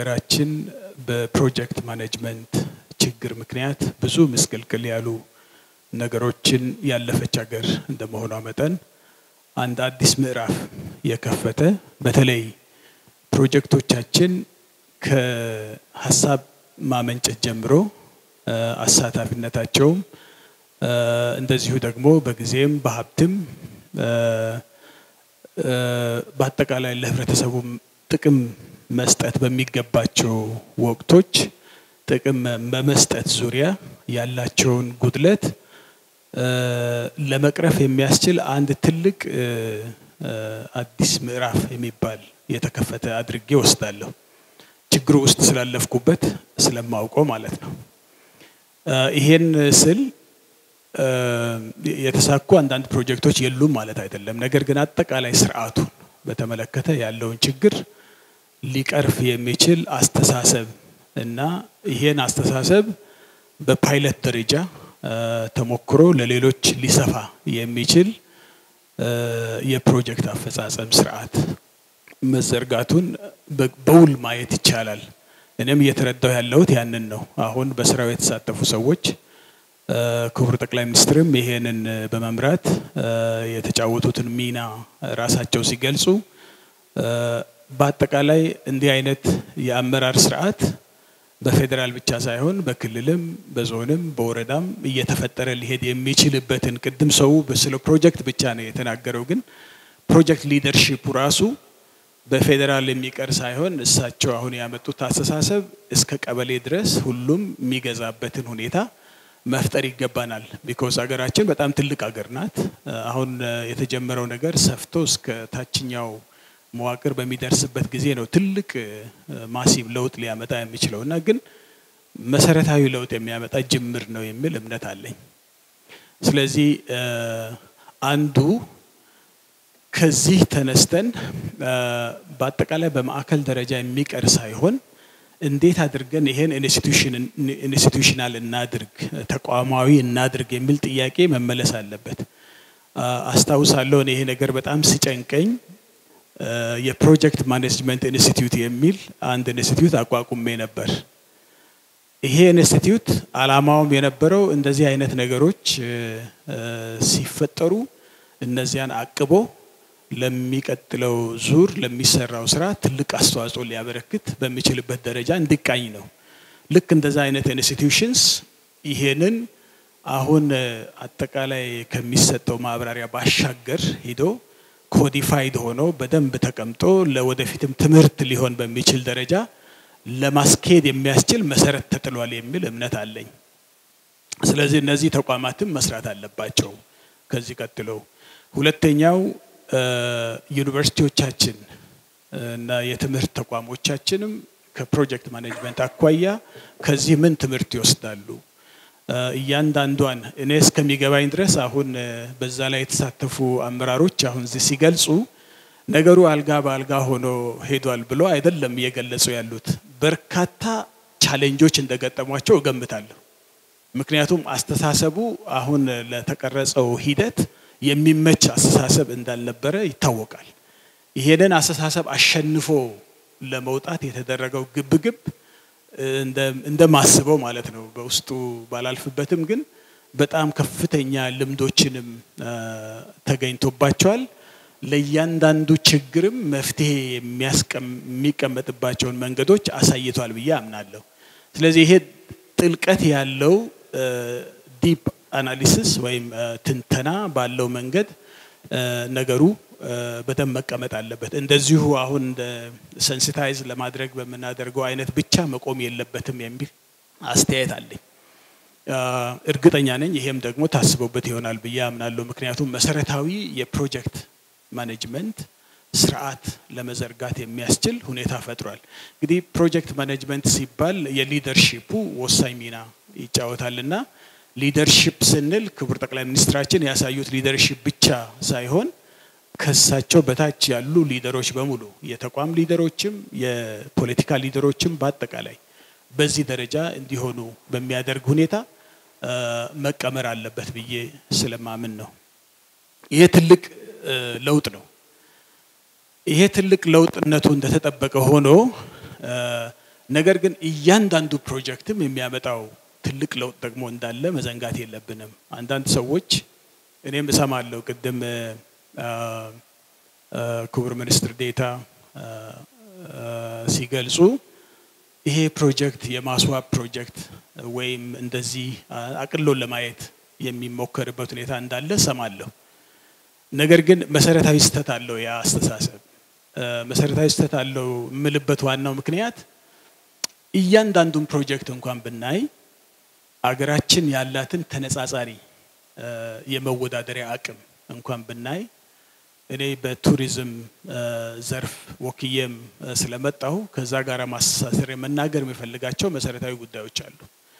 ሀገራችን በፕሮጀክት ማኔጅመንት ችግር ምክንያት ብዙ ምስቅልቅል ያሉ ነገሮችን ያለፈች ሀገር እንደመሆኗ መጠን አንድ አዲስ ምዕራፍ የከፈተ በተለይ ፕሮጀክቶቻችን ከሀሳብ ማመንጨት ጀምሮ አሳታፊነታቸውም እንደዚሁ ደግሞ በጊዜም በሀብትም በአጠቃላይ ለህብረተሰቡ ጥቅም መስጠት በሚገባቸው ወቅቶች ጥቅም በመስጠት ዙሪያ ያላቸውን ጉድለት ለመቅረፍ የሚያስችል አንድ ትልቅ አዲስ ምዕራፍ የሚባል የተከፈተ አድርጌ ወስዳለሁ። ችግሩ ውስጥ ስላለፍኩበት ስለማውቀው ማለት ነው። ይሄን ስል የተሳኩ አንዳንድ ፕሮጀክቶች የሉም ማለት አይደለም። ነገር ግን አጠቃላይ ስርዓቱን በተመለከተ ያለውን ችግር ሊቀርፍ የሚችል አስተሳሰብ እና ይሄን አስተሳሰብ በፓይለት ደረጃ ተሞክሮ ለሌሎች ሊሰፋ የሚችል የፕሮጀክት አፈጻጸም ስርዓት መዘርጋቱን በውል ማየት ይቻላል። እኔም እየተረዳው ያለሁት ያንን ነው። አሁን በስራው የተሳተፉ ሰዎች ክቡር ጠቅላይ ሚኒስትርም ይሄንን በመምራት የተጫወቱትን ሚና ራሳቸው ሲገልጹ በአጠቃላይ እንዲህ አይነት የአመራር ስርዓት በፌዴራል ብቻ ሳይሆን በክልልም በዞንም በወረዳም እየተፈጠረ ሊሄድ የሚችልበትን ቅድም ሰው ስለ ፕሮጀክት ብቻ ነው የተናገረው። ግን ፕሮጀክት ሊደርሺፑ ራሱ በፌዴራል የሚቀር ሳይሆን እሳቸው አሁን ያመጡት አስተሳሰብ እስከ ቀበሌ ድረስ ሁሉም የሚገዛበትን ሁኔታ መፍጠር ይገባናል። ቢኮዝ ሀገራችን በጣም ትልቅ ሀገር ናት። አሁን የተጀመረው ነገር ሰፍቶ እስከ ታችኛው መዋቅር በሚደርስበት ጊዜ ነው ትልቅ ማሲቭ ለውጥ ሊያመጣ የሚችለው እና ግን መሰረታዊ ለውጥ የሚያመጣ ጅምር ነው የሚል እምነት አለኝ። ስለዚህ አንዱ ከዚህ ተነስተን በአጠቃላይ በማዕከል ደረጃ የሚቀር ሳይሆን እንዴት አድርገን ይሄን ኢንስቲቱሽናል እናድርግ፣ ተቋማዊ እናድርግ የሚል ጥያቄ መመለስ አለበት። አስታውሳለሁ ይሄ ነገር በጣም ሲጨንቀኝ የፕሮጀክት ማኔጅመንት ኢንስቲትዩት የሚል አንድ ኢንስቲትዩት አቋቁሜ ነበር። ይሄ ኢንስቲትዩት አላማውም የነበረው እንደዚህ አይነት ነገሮች ሲፈጠሩ እነዚያን አቅቦ ለሚቀጥለው ዙር ለሚሰራው ስራ ትልቅ አስተዋጽኦ ሊያበረክት በሚችልበት ደረጃ እንዲቃኝ ነው። ልክ እንደዛ አይነት ኢንስቲትዩሽንስ ይሄንን አሁን አጠቃላይ ከሚሰጠው ማብራሪያ ባሻገር ሂዶ ኮዲፋይድ ሆኖ በደንብ ተቀምጦ ለወደፊትም ትምህርት ሊሆን በሚችል ደረጃ ለማስኬድ የሚያስችል መሰረት ተጥሏል የሚል እምነት አለኝ። ስለዚህ እነዚህ ተቋማትም መስራት አለባቸው። ከዚህ ቀጥሎ ሁለተኛው ዩኒቨርሲቲዎቻችን እና የትምህርት ተቋሞቻችንም ከፕሮጀክት ማኔጅመንት አኳያ ከዚህ ምን ትምህርት ይወስዳሉ? እያንዳንዷን እኔ እስከሚገባኝ ድረስ አሁን በዛ ላይ የተሳተፉ አመራሮች አሁን እዚህ ሲገልጹ ነገሩ አልጋ በአልጋ ሆኖ ሄዷል ብሎ አይደለም እየገለጹ ያሉት። በርካታ ቻሌንጆች እንደገጠሟቸው እገምታለሁ። ምክንያቱም አስተሳሰቡ አሁን ለተቀረጸው ሂደት የሚመች አስተሳሰብ እንዳልነበረ ይታወቃል። ይሄንን አስተሳሰብ አሸንፎ ለመውጣት የተደረገው ግብግብ እንደማስበው ማለት ነው። በውስጡ ባላልፍበትም ግን በጣም ከፍተኛ ልምዶችንም ተገኝቶባቸዋል። ለእያንዳንዱ ችግርም መፍትሄ የሚቀመጥባቸውን መንገዶች አሳይቷል ብዬ አምናለሁ። ስለዚህ ይሄ ጥልቀት ያለው ዲፕ አናሊሲስ ወይም ትንተና ባለው መንገድ ነገሩ በደንብ መቀመጥ አለበት። እንደዚሁ አሁን እንደ ሰንሲታይዝ ለማድረግ በምናደርገው አይነት ብቻ መቆም የለበትም የሚል አስተያየት አለኝ። እርግጠኛ ነኝ ይሄም ደግሞ ታስቦበት ይሆናል ብዬ አምናለሁ። ምክንያቱም መሰረታዊ የፕሮጀክት ማኔጅመንት ስርዓት ለመዘርጋት የሚያስችል ሁኔታ ፈጥሯል። እንግዲህ ፕሮጀክት ማኔጅመንት ሲባል የሊደርሺፑ ወሳኝ ሚና ይጫወታልና ሊደርሺፕ ስንል ክቡር ጠቅላይ ሚኒስትራችን ያሳዩት ሊደርሺፕ ብቻ ሳይሆን ከሳቸው በታች ያሉ ሊደሮች በሙሉ የተቋም ሊደሮችም የፖለቲካ ሊደሮችም በአጠቃላይ በዚህ ደረጃ እንዲሆኑ በሚያደርግ ሁኔታ መቀመር አለበት ብዬ ስለማምን ነው። ይሄ ትልቅ ለውጥ ነው። ይሄ ትልቅ ለውጥነቱ እንደተጠበቀ ሆኖ ነገር ግን እያንዳንዱ ፕሮጀክትም የሚያመጣው ትልቅ ለውጥ ደግሞ እንዳለ መዘንጋት የለብንም። አንዳንድ ሰዎች እኔም እሰማለሁ ቅድም ክቡር ሚኒስትር ዴታ ሲገልጹ ይሄ ፕሮጀክት የማስዋብ ፕሮጀክት ወይም እንደዚህ አቅሎን ለማየት የሚሞከርበት ሁኔታ እንዳለ እሰማለሁ። ነገር ግን መሰረታዊ ስህተት አለው ያ አስተሳሰብ። መሰረታዊ ስህተት አለው የምልበት ዋናው ምክንያት እያንዳንዱን ፕሮጀክት እንኳን ብናይ አገራችን ያላትን ተነጻጻሪ የመወዳደሪያ አቅም እንኳን ብናይ እኔ በቱሪዝም ዘርፍ ወክዬም ስለመጣሁ ከዛ ጋር ማስተሳሰር መናገር የሚፈልጋቸው መሰረታዊ ጉዳዮች አሉ።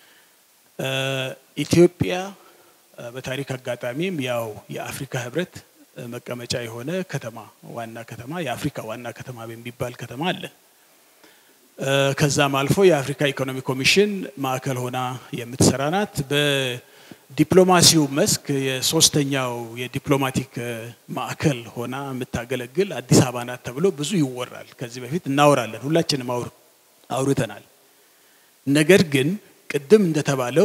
ኢትዮጵያ በታሪክ አጋጣሚም ያው የአፍሪካ ህብረት መቀመጫ የሆነ ከተማ ዋና ከተማ የአፍሪካ ዋና ከተማ የሚባል ከተማ አለ። ከዛም አልፎ የአፍሪካ ኢኮኖሚ ኮሚሽን ማዕከል ሆና የምትሰራ ናት። በዲፕሎማሲው መስክ የሶስተኛው የዲፕሎማቲክ ማዕከል ሆና የምታገለግል አዲስ አበባ ናት ተብሎ ብዙ ይወራል። ከዚህ በፊት እናወራለን፣ ሁላችንም አውርተናል። ነገር ግን ቅድም እንደተባለው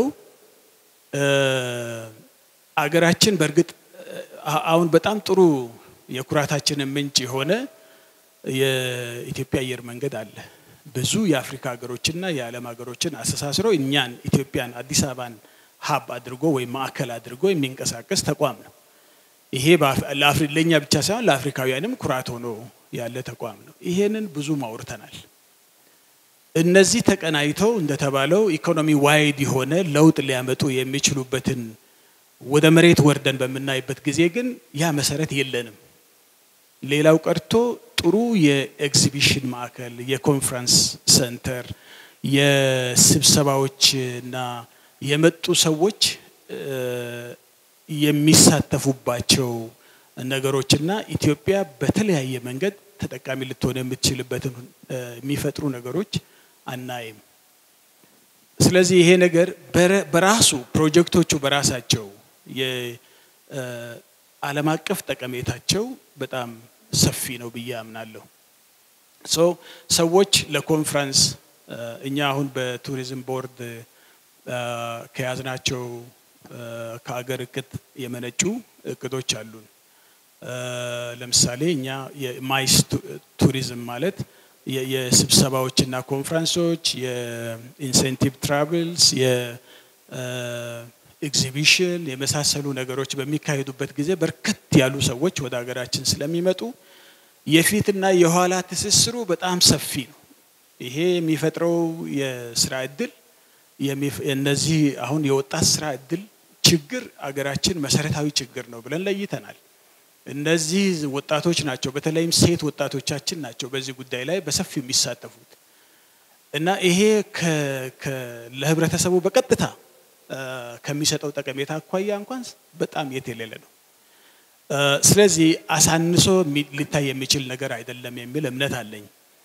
አገራችን በእርግጥ አሁን በጣም ጥሩ የኩራታችንን ምንጭ የሆነ የኢትዮጵያ አየር መንገድ አለ። ብዙ የአፍሪካ ሀገሮችና የዓለም ሀገሮችን አስተሳስሮ እኛን ኢትዮጵያን አዲስ አበባን ሀብ አድርጎ ወይም ማዕከል አድርጎ የሚንቀሳቀስ ተቋም ነው። ይሄ ለእኛ ብቻ ሳይሆን ለአፍሪካውያንም ኩራት ሆኖ ያለ ተቋም ነው። ይሄንን ብዙ አውርተናል። እነዚህ ተቀናይተው እንደተባለው ኢኮኖሚ ዋይድ የሆነ ለውጥ ሊያመጡ የሚችሉበትን ወደ መሬት ወርደን በምናይበት ጊዜ ግን ያ መሰረት የለንም። ሌላው ቀርቶ ጥሩ የኤግዚቢሽን ማዕከል፣ የኮንፈረንስ ሰንተር፣ የስብሰባዎች እና የመጡ ሰዎች የሚሳተፉባቸው ነገሮችና ኢትዮጵያ በተለያየ መንገድ ተጠቃሚ ልትሆን የምትችልበትን የሚፈጥሩ ነገሮች አናይም። ስለዚህ ይሄ ነገር በራሱ ፕሮጀክቶቹ በራሳቸው የዓለም አቀፍ ጠቀሜታቸው በጣም ሰፊ ነው ብዬ አምናለሁ። ሶ ሰዎች ለኮንፈረንስ እኛ አሁን በቱሪዝም ቦርድ ከያዝናቸው ከአገር እቅድ የመነጩ እቅዶች አሉን። ለምሳሌ እኛ የማይስ ቱሪዝም ማለት የስብሰባዎችና ኮንፈረንሶች፣ የኢንሴንቲቭ ትራቭልስ፣ የኤግዚቢሽን የመሳሰሉ ነገሮች በሚካሄዱበት ጊዜ በርከት ያሉ ሰዎች ወደ ሀገራችን ስለሚመጡ የፊትና የኋላ ትስስሩ በጣም ሰፊ ነው። ይሄ የሚፈጥረው የስራ እድል እነዚህ አሁን የወጣት ስራ እድል ችግር አገራችን መሰረታዊ ችግር ነው ብለን ለይተናል። እነዚህ ወጣቶች ናቸው፣ በተለይም ሴት ወጣቶቻችን ናቸው በዚህ ጉዳይ ላይ በሰፊው የሚሳተፉት እና ይሄ ለህብረተሰቡ በቀጥታ ከሚሰጠው ጠቀሜታ አኳያ እንኳን በጣም የት የሌለ ነው። ስለዚህ አሳንሶ ሊታይ የሚችል ነገር አይደለም የሚል እምነት አለኝ።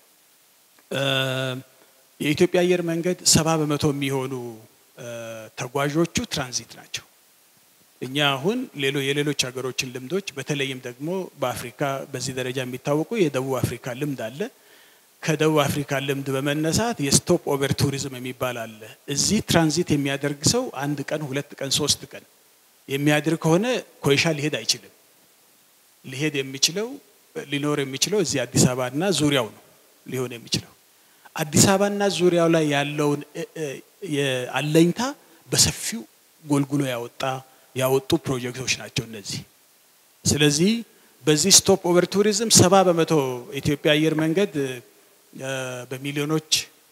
የኢትዮጵያ አየር መንገድ ሰባ በመቶ የሚሆኑ ተጓዦቹ ትራንዚት ናቸው። እኛ አሁን የሌሎች ሀገሮችን ልምዶች በተለይም ደግሞ በአፍሪካ በዚህ ደረጃ የሚታወቁ የደቡብ አፍሪካ ልምድ አለ። ከደቡብ አፍሪካ ልምድ በመነሳት የስቶፕ ኦቨር ቱሪዝም የሚባል አለ። እዚህ ትራንዚት የሚያደርግ ሰው አንድ ቀን፣ ሁለት ቀን፣ ሶስት ቀን የሚያድር ከሆነ ኮይሻ ሊሄድ አይችልም። ሊሄድ የሚችለው ሊኖር የሚችለው እዚህ አዲስ አበባና ዙሪያው ነው ሊሆን የሚችለው። አዲስ አበባና ዙሪያው ላይ ያለውን አለኝታ በሰፊው ጎልጉሎ ያወጣ ያወጡ ፕሮጀክቶች ናቸው እነዚህ። ስለዚህ በዚህ ስቶፕ ኦቨር ቱሪዝም ሰባ በመቶ ኢትዮጵያ አየር መንገድ በሚሊዮኖች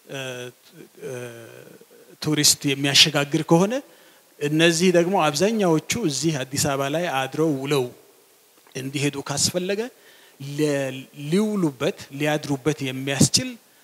ቱሪስት የሚያሸጋግር ከሆነ እነዚህ ደግሞ አብዛኛዎቹ እዚህ አዲስ አበባ ላይ አድረው ውለው እንዲሄዱ ካስፈለገ ሊውሉበት ሊያድሩበት የሚያስችል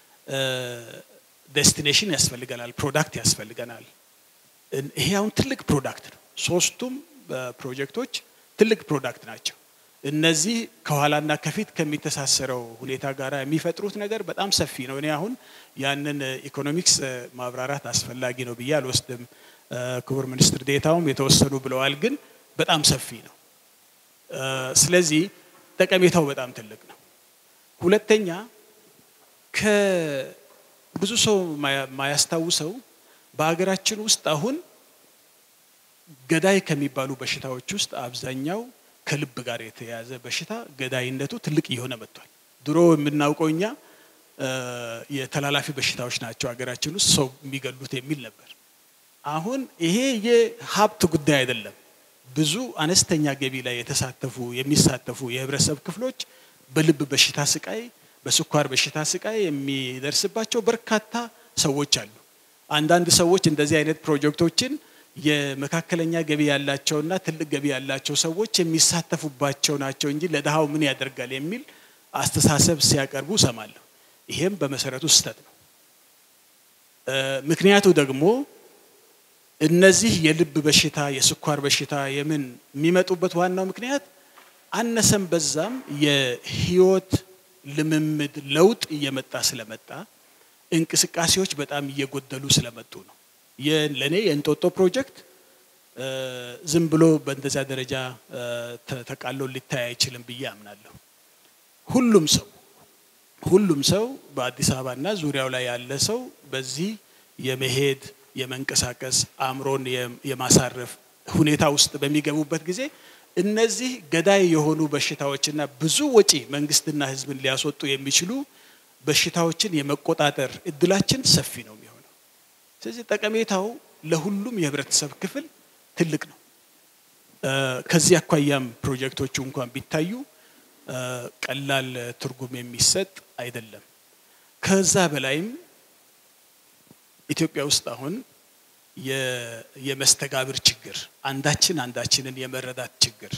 ዴስቲኔሽን ያስፈልገናል፣ ፕሮዳክት ያስፈልገናል። ይሄ አሁን ትልቅ ፕሮዳክት ነው። ሶስቱም ፕሮጀክቶች ትልቅ ፕሮዳክት ናቸው። እነዚህ ከኋላና ከፊት ከሚተሳሰረው ሁኔታ ጋር የሚፈጥሩት ነገር በጣም ሰፊ ነው። እኔ አሁን ያንን ኢኮኖሚክስ ማብራራት አስፈላጊ ነው ብዬ አልወስድም። ክቡር ሚኒስትር ዴታውም የተወሰኑ ብለዋል፣ ግን በጣም ሰፊ ነው። ስለዚህ ጠቀሜታው በጣም ትልቅ ነው። ሁለተኛ ብዙ ሰው ማያስታውሰው በሀገራችን ውስጥ አሁን ገዳይ ከሚባሉ በሽታዎች ውስጥ አብዛኛው ከልብ ጋር የተያያዘ በሽታ ገዳይነቱ ትልቅ እየሆነ መጥቷል። ድሮ የምናውቀው እኛ የተላላፊ በሽታዎች ናቸው ሀገራችን ውስጥ ሰው የሚገሉት የሚል ነበር። አሁን ይሄ የሀብት ጉዳይ አይደለም። ብዙ አነስተኛ ገቢ ላይ የተሳተፉ የሚሳተፉ የህብረተሰብ ክፍሎች በልብ በሽታ ስቃይ፣ በስኳር በሽታ ስቃይ የሚደርስባቸው በርካታ ሰዎች አሉ። አንዳንድ ሰዎች እንደዚህ አይነት ፕሮጀክቶችን የመካከለኛ ገቢ ያላቸውና ትልቅ ገቢ ያላቸው ሰዎች የሚሳተፉባቸው ናቸው እንጂ ለድሃው ምን ያደርጋል የሚል አስተሳሰብ ሲያቀርቡ ሰማለሁ። ይሄም በመሰረቱ ስህተት ነው። ምክንያቱ ደግሞ እነዚህ የልብ በሽታ፣ የስኳር በሽታ የምን የሚመጡበት ዋናው ምክንያት አነሰም በዛም የህይወት ልምምድ ለውጥ እየመጣ ስለመጣ እንቅስቃሴዎች በጣም እየጎደሉ ስለመጡ ነው። ለእኔ የእንጦጦ ፕሮጀክት ዝም ብሎ በእንደዚያ ደረጃ ተቃሎ ሊታይ አይችልም ብዬ አምናለሁ። ሁሉም ሰው ሁሉም ሰው በአዲስ አበባና ዙሪያው ላይ ያለ ሰው በዚህ የመሄድ የመንቀሳቀስ አእምሮን የማሳረፍ ሁኔታ ውስጥ በሚገቡበት ጊዜ እነዚህ ገዳይ የሆኑ በሽታዎችና ብዙ ወጪ መንግስትና ህዝብን ሊያስወጡ የሚችሉ በሽታዎችን የመቆጣጠር እድላችን ሰፊ ነው የሚሆነው። ስለዚህ ጠቀሜታው ለሁሉም የህብረተሰብ ክፍል ትልቅ ነው። ከዚህ አኳያም ፕሮጀክቶቹ እንኳን ቢታዩ ቀላል ትርጉም የሚሰጥ አይደለም። ከዛ በላይም ኢትዮጵያ ውስጥ አሁን የመስተጋብር ችግር፣ አንዳችን አንዳችንን የመረዳት ችግር፣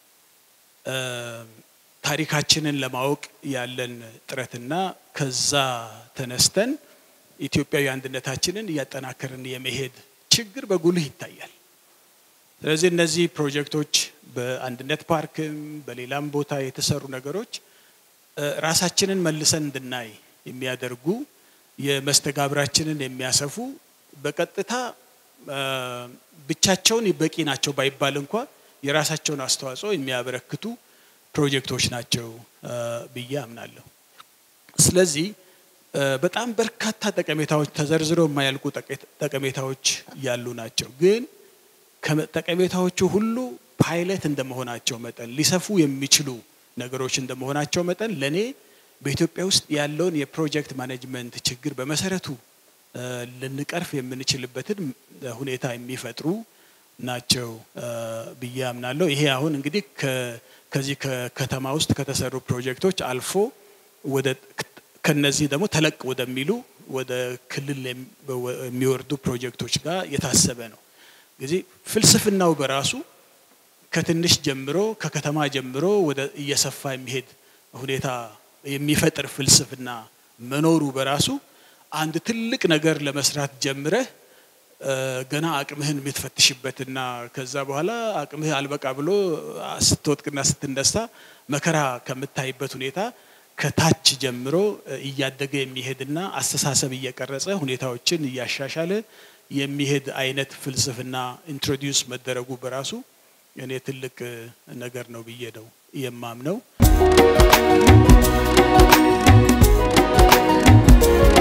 ታሪካችንን ለማወቅ ያለን ጥረትና ከዛ ተነስተን ኢትዮጵያዊ አንድነታችንን እያጠናከርን የመሄድ ችግር በጉልህ ይታያል። ስለዚህ እነዚህ ፕሮጀክቶች በአንድነት ፓርክም በሌላም ቦታ የተሰሩ ነገሮች ራሳችንን መልሰን እንድናይ የሚያደርጉ የመስተጋብራችንን የሚያሰፉ በቀጥታ ብቻቸውን በቂ ናቸው ባይባል እንኳ የራሳቸውን አስተዋጽኦ የሚያበረክቱ ፕሮጀክቶች ናቸው ብዬ አምናለሁ። ስለዚህ በጣም በርካታ ጠቀሜታዎች ተዘርዝረው የማያልቁ ጠቀሜታዎች ያሉ ናቸው። ግን ከጠቀሜታዎቹ ሁሉ ፓይለት እንደመሆናቸው መጠን ሊሰፉ የሚችሉ ነገሮች እንደመሆናቸው መጠን ለእኔ በኢትዮጵያ ውስጥ ያለውን የፕሮጀክት ማኔጅመንት ችግር በመሰረቱ ልንቀርፍ የምንችልበትን ሁኔታ የሚፈጥሩ ናቸው ብዬ አምናለሁ። ይሄ አሁን እንግዲህ ከዚህ ከከተማ ውስጥ ከተሰሩ ፕሮጀክቶች አልፎ ወደ ከነዚህ ደግሞ ተለቅ ወደሚሉ ወደ ክልል የሚወርዱ ፕሮጀክቶች ጋር የታሰበ ነው። እንግዲህ ፍልስፍናው በራሱ ከትንሽ ጀምሮ ከከተማ ጀምሮ ወደ እየሰፋ የሚሄድ ሁኔታ የሚፈጥር ፍልስፍና መኖሩ በራሱ አንድ ትልቅ ነገር ለመስራት ጀምረህ ገና አቅምህን የምትፈትሽበትና ከዛ በኋላ አቅምህ አልበቃ ብሎ ስትወጥቅና ስትነሳ መከራ ከምታይበት ሁኔታ ከታች ጀምሮ እያደገ የሚሄድና አስተሳሰብ እየቀረጸ ሁኔታዎችን እያሻሻለ የሚሄድ አይነት ፍልስፍና ኢንትሮዲውስ መደረጉ በራሱ እኔ ትልቅ ነገር ነው ብዬ ነው የማምነው።